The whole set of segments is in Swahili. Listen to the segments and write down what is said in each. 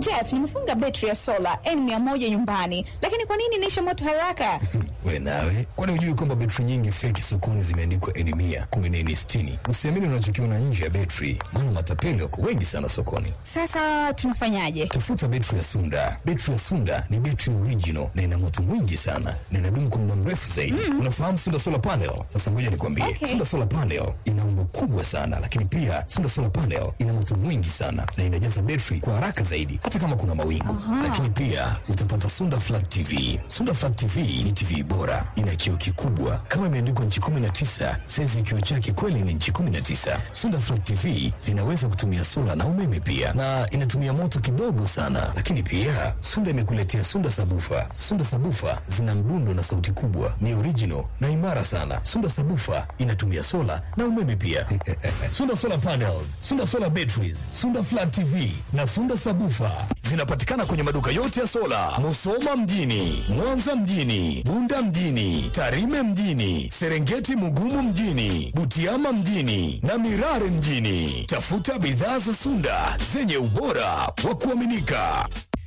Jeff, nimefunga betri ya sola N100 nyumbani, lakini kwa nini inaisha moto haraka? We nawe, kwani hujui kwamba betri nyingi feki sokoni zimeandikwa N mia kumi na nne sitini? Usiamini unachokiona nje ya betri, maana matapeli wako wengi sana sokoni. Sasa tunafanyaje? Tafuta betri ya Sunda. Betri ya Sunda ni betri original na ina moto mwingi sana na inadumu kwa muda mrefu zaidi. Unafahamu Sunda solar panel? Sasa ngoja nikwambie, Okay. Sunda solar panel ina umbo kubwa sana, lakini pia Sunda solar panel ina moto mwingi sana na inajaza betri kwa haraka zaidi, hata kama kuna mawingu. Lakini pia utapata Sunda flat TV. Sunda flat TV ni TV bora, ina kioo kikubwa kama imeandikwa nchi 19. Saizi ya kioo chake kweli ni nchi 19. Sunda flat TV zinaweza kutumia sola na umeme pia, na inatumia moto kidogo sana. Lakini pia Sunda imekuletea Sunda sabufa. Sunda sabufa zina mdundo na sauti kubwa, ni original na imara sana. Sunda sabufa inatumia sola na umeme pia. Sunda solar panels, Sunda solar batteries, Sunda flat TV na Sunda sabufa zinapatikana kwenye maduka yote ya sola, Musoma mjini, Mwanza mjini, Bunda mjini, Tarime mjini, Serengeti Mugumu mjini, Butiama mjini na Mirare mjini. Tafuta bidhaa za Sunda zenye ubora wa kuaminika.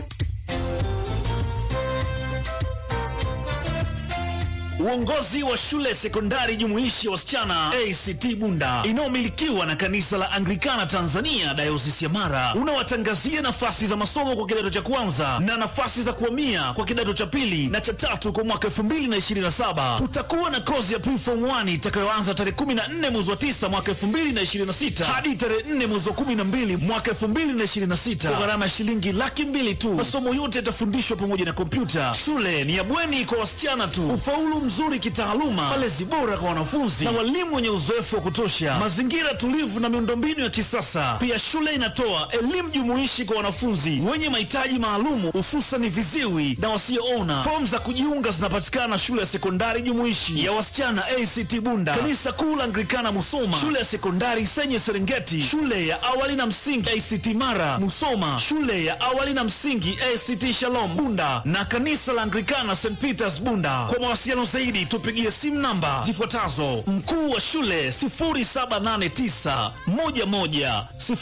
Uongozi wa shule sekondari jumuishi ya wasichana ACT Bunda inayomilikiwa na kanisa la Anglikana Tanzania dayosisi ya Mara unawatangazia nafasi za masomo kwa kidato cha kwanza na nafasi za kuhamia kwa kidato cha pili na cha tatu kwa mwaka 2027. Tutakuwa na kozi ya preform 1 itakayoanza tarehe 14 mwezi wa 9 mwaka 2026 hadi tarehe 4 mwezi wa 12 mwaka 2026 kwa gharama ya shilingi laki mbili tu. Masomo yote yatafundishwa pamoja na kompyuta. Shule ni ya bweni kwa wasichana tu. Ufaulu mzuri kitaaluma, malezi bora kwa wanafunzi na walimu wenye uzoefu wa kutosha, mazingira tulivu na miundombinu ya kisasa. Pia shule inatoa elimu jumuishi kwa wanafunzi wenye mahitaji maalumu, hususan viziwi na wasioona. Fomu za kujiunga zinapatikana shule ya sekondari jumuishi ya wasichana ACT Bunda, kanisa kuu la Anglikana Musoma, shule ya sekondari Senye Serengeti, shule ya awali na msingi ACT Mara Musoma, shule ya awali na msingi ACT Shalom Bunda na kanisa la Anglikana St Peters Bunda. Kwa mawasiliano zaidi tupigie simu namba zifuatazo: mkuu wa shule 0789 11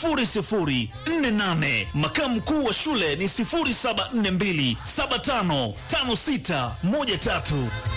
0048, makamu mkuu wa shule ni 0742 755613.